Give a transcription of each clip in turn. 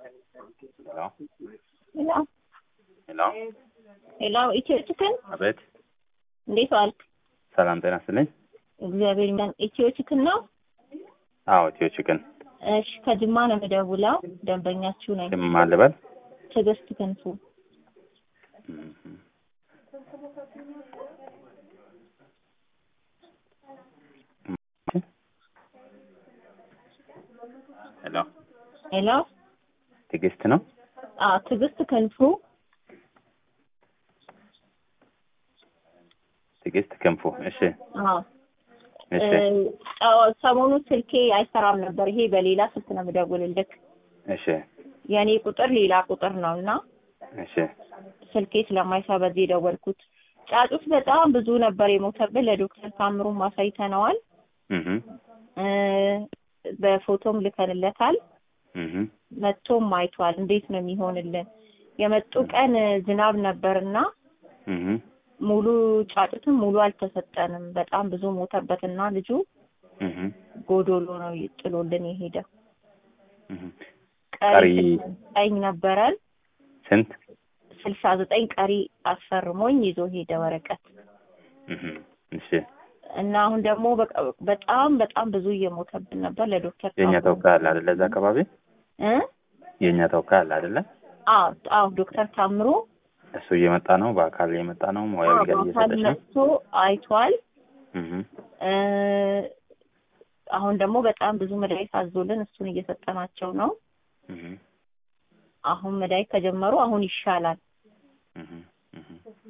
ሄሎ ሄሎ ሄሎ ሄሎ ኢትዮ ቺክን አቤት እንዴት ዋልክ? ሰላም ጤና ይስጥልኝ እግዚአብሔር ይመስገን። ኢትዮ ቺክን ነው? አዎ ኢትዮ ቺክን እሺ ከጅማ ነው የምደውለው። ደንበኛችሁ ነኝ። ስም ማን ልበል ትዕግስት ክንፉ። እም፣ ሄሎ ሄሎ ትዕግስት ነው አዎ ትዕግስት ክንፉ። ትዕግስት ክንፉ እሺ አዎ እሺ እ፣ ሰሞኑን ስልኬ አይሰራም ነበር። ይሄ በሌላ ስልክ ነው የምደውልልክ። እሺ የእኔ ቁጥር ሌላ ቁጥር ነው እና እሺ ስልኬ ስለማይሰራ በዚህ የደወልኩት። ጫጩት በጣም ብዙ ነበር የሞተብን። ለዶክተር ታምሩም አሳይተነዋል። እህ እ፣ በፎቶም ልከንለታል። እህ መጥቶም አይቷል። እንዴት ነው የሚሆንልን? የመጡ ቀን ዝናብ ነበርና እህ ሙሉ ጫጩትም ሙሉ አልተሰጠንም። በጣም ብዙ ሞተበትና ልጁ እህ ጎዶሎ ነው ጥሎልን የሄደ። እህ ቀሪ ቀሪ ዘጠኝ ነበረን ስንት ስልሳ ዘጠኝ ቀሪ አስፈርሞኝ ይዞ ሄደ ወረቀት እህ እሺ እና አሁን ደግሞ በቃ በጣም በጣም ብዙ እየሞተብን ነበር። ለዶክተር የኛ ታምሩ- ተወካይ አለ አይደለ እዛ አካባቢ እ የኛ ተወካይ አለ አይደለ አዎ አዎ ዶክተር ታምሩ እሱ እየመጣ ነው በአካል እየመጣ ነው ሙያዊ አዎ ጋር በአካል እየሰጠች ነው መጥቶ አይቷል። እህ እ፣ አሁን ደግሞ በጣም ብዙ መድኃኒት አዞልን እሱን እየሰጠናቸው ነው። እህ አሁን መድኃኒት ከጀመሩ አሁን ይሻላል። እህ እህ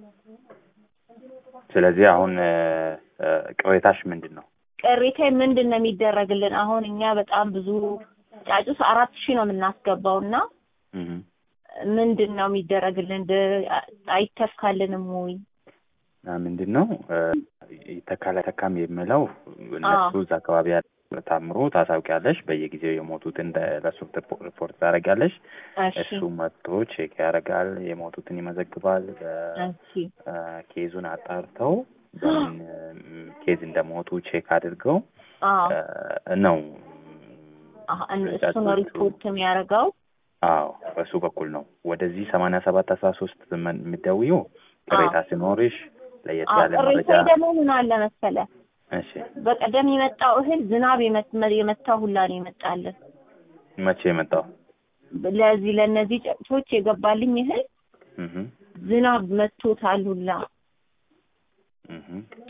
ስለዚህ አሁን እ፣ እ፣ ቅሬታሽ ምንድን ነው ቅሬታ ምንድን ነው የሚደረግልን? አሁን እኛ በጣም ብዙ ጫጩት አራት ሺህ ነው የምናስገባው እና እህ ምንድን ነው የሚደረግልን? ድ- አይተካልንም ወይ? ምንድን ነው እ፣ ይተካል አይተካም የሚለው እነሱ እዛ አካባቢ ያለ ታምሮ ታሳውቂያለሽ። በየጊዜው የሞቱትን ደ- ለእሱ ሪፖ- ሪፖርት ታደርጊያለሽ። እሺ እሱ መጥቶ ቼክ ያደርጋል፣ የሞቱትን ይመዘግባል። በ- እሺ እ፣ ኬዙን አጣርተው በምን እ፣ ኬዝ እንደሞቱ ቼክ አድርገው አዎ እ፣ ነው አሀ፣ እን- እሱ ነው ሪፖርት የሚያደርገው። አዎ በሱ በኩል ነው። ወደዚህ ሰማንያ ሰባት አስራ ሶስት የምትደውይው ቅሬታ ሲኖርሽ ለየት አዎ ያለ ቅሬታ መረጃ ደግሞ ምን አለ መሰለ እሺ በቀደም የመጣው እህል ዝናብ የመት- የመታው ሁላ ነው የመጣልን። መቼ የመጣው ለዚህ ለእነዚህ ጨጮች የገባልኝ እህል እህ ዝናብ መቶታል ሁላ። እህ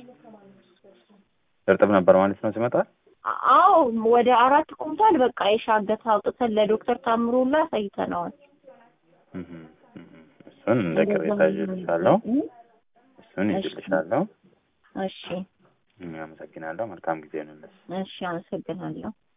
እርጥብ ነበር ማለት ነው ሲመጣ አዎ ወደ አራት ኩንታል በቃ የሻገት አውጥተን ለዶክተር ታምሩ ሁላ አሳይተነዋል። እህ እህ እሱን እንደ ቅሬታ ይዤልሻለሁ እሱን እሺ። ይዤልሻለሁ እሺ አመሰግናለሁ መልካም ጊዜ ይሁንልሽ እሺ፣ አመሰግናለሁ።